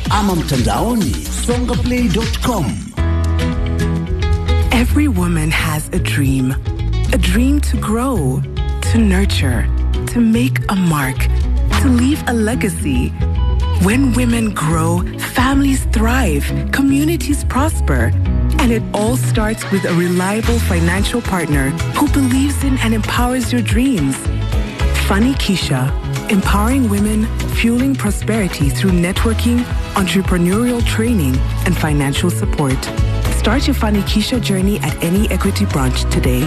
ama mtandaoni songaplay.com. Every woman has a dream. A dream to grow, to nurture, to make a mark, to leave a legacy. When women grow, families thrive, communities prosper. And it all starts with a reliable financial partner who believes in and empowers your dreams. Funny Keisha, empowering women, fueling prosperity through networking, entrepreneurial training, and financial support. Start your Funny Keisha journey at any Equity branch today.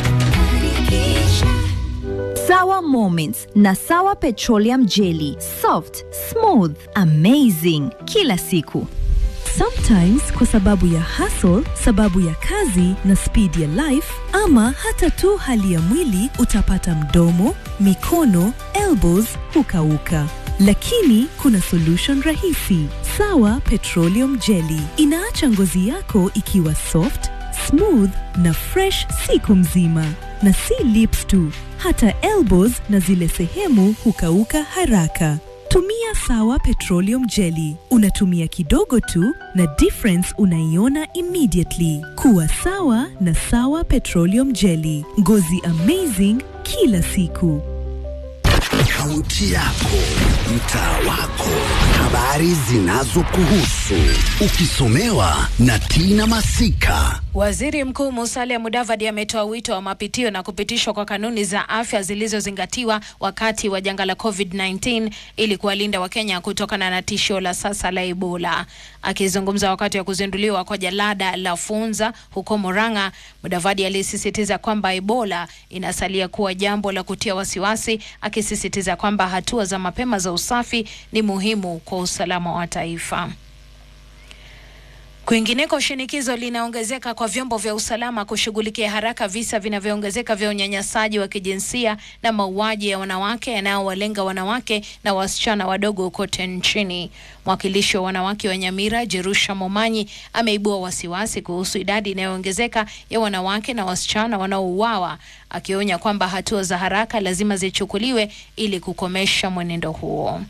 Sawa Moments na Sawa Petroleum Jelly. Soft, smooth, amazing kila siku. Sometimes kwa sababu ya hustle, sababu ya kazi na speed ya life ama hata tu hali ya mwili utapata mdomo, mikono, elbows hukauka. Lakini kuna solution rahisi. Sawa Petroleum Jelly inaacha ngozi yako ikiwa soft, smooth na fresh siku mzima. Na si lips tu, hata elbows na zile sehemu hukauka haraka. Tumia Sawa Petroleum Jelly. Unatumia kidogo tu na difference unaiona immediately. Kuwa sawa na Sawa Petroleum Jelly. Ngozi amazing kila siku. Kaunti yako, mtaa wako, habari zinazokuhusu, ukisomewa na Tina Masika. Waziri Mkuu Musalia Mudavadi ametoa wito wa mapitio na kupitishwa kwa kanuni za afya zilizozingatiwa wakati wa janga la COVID-19 ili kuwalinda Wakenya kutokana na tishio la sasa la Ebola. Akizungumza wakati wa kuzinduliwa kwa jalada la Funza huko Murang'a, Mudavadi alisisitiza kwamba Ebola inasalia kuwa jambo la kutia wasiwasi, akisisitiza kwamba hatua za mapema za usafi ni muhimu kwa usalama wa taifa. Kwingineko, shinikizo linaongezeka kwa vyombo vya usalama kushughulikia haraka visa vinavyoongezeka vya unyanyasaji wa kijinsia na mauaji ya wanawake yanayowalenga wanawake na wasichana wadogo kote nchini. Mwakilishi wa wanawake wa Nyamira, Jerusha Momanyi, ameibua wasiwasi kuhusu idadi inayoongezeka ya wanawake na wasichana wanaouawa, akionya kwamba hatua za haraka lazima zichukuliwe ili kukomesha mwenendo huo.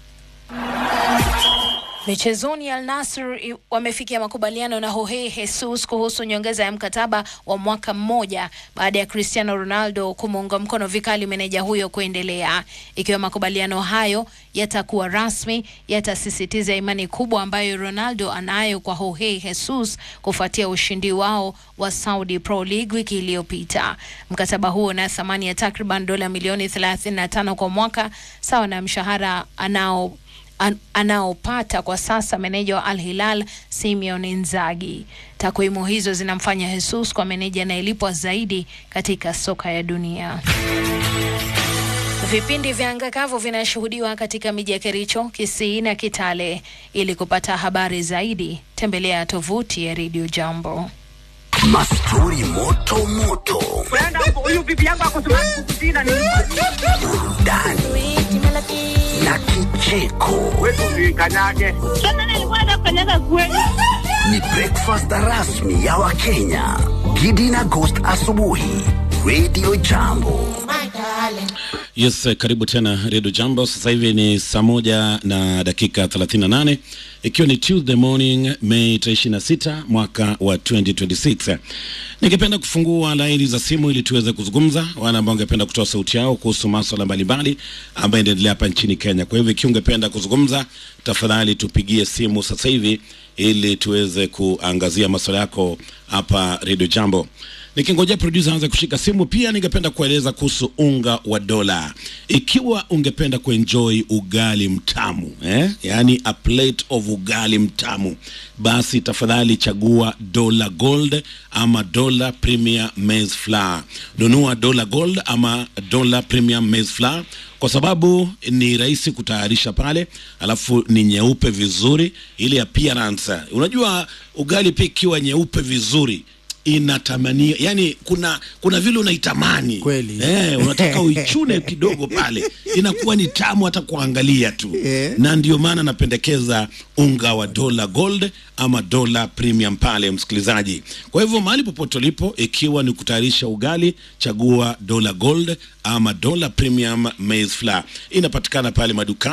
Michezoni, Al Nassr wamefikia makubaliano na Jorge Jesus kuhusu nyongeza ya mkataba wa mwaka mmoja baada ya Cristiano Ronaldo kumuunga mkono vikali meneja huyo kuendelea. Ikiwa makubaliano hayo yatakuwa rasmi, yatasisitiza imani kubwa ambayo Ronaldo anayo kwa Jorge Jesus kufuatia ushindi wao wa Saudi Pro League wiki iliyopita. Mkataba huo una thamani ya takriban dola milioni 35 kwa mwaka, sawa na mshahara anao an, anaopata kwa sasa meneja wa Al Hilal Simeon Inzaghi. Takwimu hizo zinamfanya Jesus kwa meneja anayelipwa zaidi katika soka ya dunia. Vipindi vya anga kavu vinashuhudiwa katika miji ya Kericho, Kisii na Kitale. Ili kupata habari zaidi, tembelea tovuti ya Radio Jambo. Mastori moto moto, burudani na kicheko. Ni breakfast rasmi ya Wakenya. Gidi na Ghost asubuhi, Radio Jambo. Yes, eh, karibu tena Redio Jambo. Sasa hivi ni saa moja na dakika 38 ikiwa ni Tuesday morning Mei 26 mwaka wa 2026. Ningependa kufungua laini za simu ili tuweze kuzungumza, wale ambao ungependa kutoa sauti yao kuhusu maswala mbalimbali ambayo inaendelea hapa nchini Kenya. Kwa hivyo ikiwa ungependa kuzungumza, tafadhali tupigie simu sasa hivi ili tuweze kuangazia maswala yako hapa Redio Jambo. Nikingojea producer aanze kushika simu, pia ningependa kueleza kuhusu unga wa dola. Ikiwa ungependa kuenjoy ugali mtamu eh? yani a plate of ugali mtamu, basi tafadhali chagua Dola Gold ama Dola Premier Maize Flour. Nunua Dola Gold ama Dola Premier Maize Flour kwa sababu ni rahisi kutayarisha pale, alafu ni nyeupe vizuri, ile appearance. Unajua ugali pia ikiwa nyeupe vizuri inatamania yani, kuna kuna vile unaitamani Kweli. eh, unataka uichune kidogo pale, inakuwa ni tamu hata kuangalia tu Eh. na ndio maana napendekeza unga wa Dola Gold ama Dola Premium pale, msikilizaji. Kwa hivyo mahali popote ulipo, ikiwa ni kutayarisha ugali, chagua Dola Gold ama Dola Premium Maize Flour, inapatikana pale madukani.